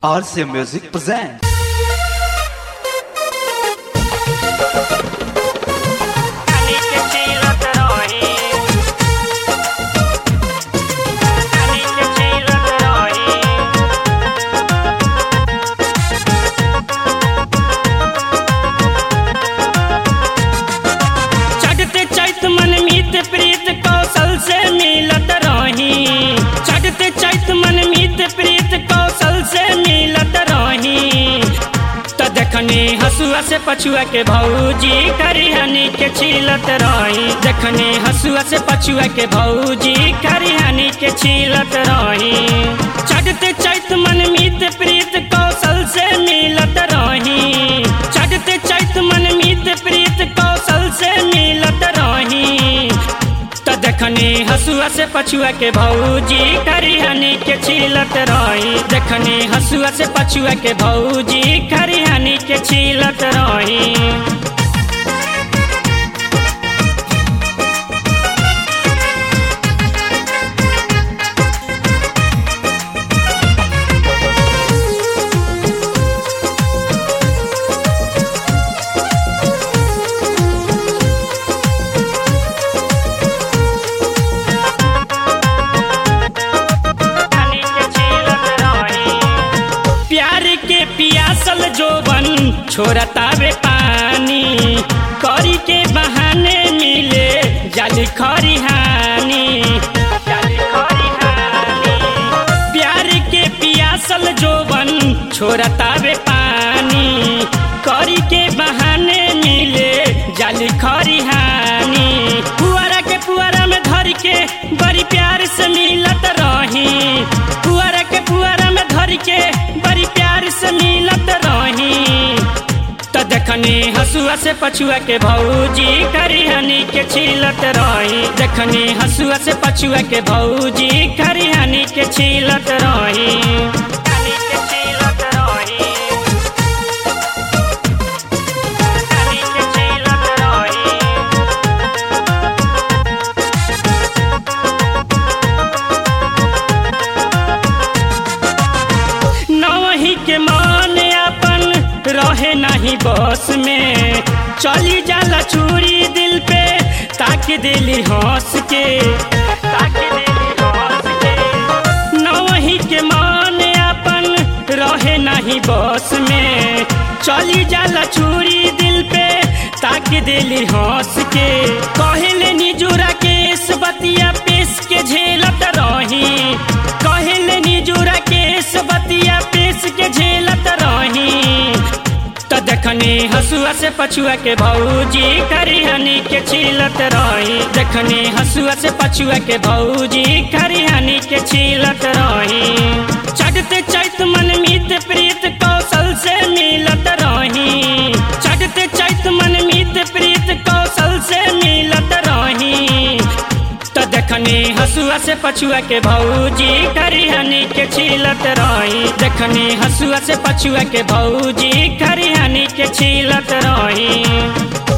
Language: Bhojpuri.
RCA Music presents. चढ़ते चैत मन मीत प्रीत कौशल से मिलत रही चढ़ते चैत मन मीत प्रीत कौशल से मिलत रही तो देखनी हसुआ से पछुआ के भौजी करिहनी के छीलत रही देखनी हसुआ से पछुआ के भौजी करिहनी के छीलत रही चढ़ते चैत मन मीत प्रीत कौशल से मिलत रही चढ़ते चैत मन मीत प्रीत कौशल से मिलत रही तो देखनी हसुआ से पछुआ के भौजी करिहनी के छीलत रही देखनी हसुआ से पछुआ के भौजी करिहनी के छीलत रही प्यार के पियासल जोबन छोड़तावे पानी करी के बहाने मिले जाली खरिहानी जाली खरिहानी प्यार के पियासल जोबन छोड़तावे पानी करी के बहाने मिले जाली खरिहानी पुआरा के पुआरा में धर के बड़ी प्यार से मिलत रही पुआरा के पुआरा में धर के बड़ी प्यार से मिलत रही तो देखनी हसुआ से पछुआ के भौजी करिहनी के छीलत रही देखनी हसुआ से पछुआ के भौजी करिहनी के छीलत रही कनी के छीलत रही कनी के छीलत रही नवही के मान अपन रहे नहीं बस में चली जाला चूरी दिल पे ताक दिली हंस के ताक दिली हंस के नवही के मान अपन रहे नहीं बस में चली जाला चूरी दिल पे ताक दिली हंस के कहले निजुरा केस बतिया पेश के झेलत रही कहले निजुरा केस बतिया पेश के झेलत रही तो देखनी हसुआ से पछुआ के भौजी करिहनी के छीलत रही देखनी हसुआ से पछुआ के भौजी करिहनी के छीलत रही चढ़ते चैत मन मीत प्रीत कौशल से मिलत रही चढ़ते चैत मन मीत प्रीत कौशल से मिलत रही तो देखनी हसुआ से पछुआ के भौजी करिहनी के छीलत रही देखनी हसुआ से पछुआ के भौजी करिहनी के छीलत रही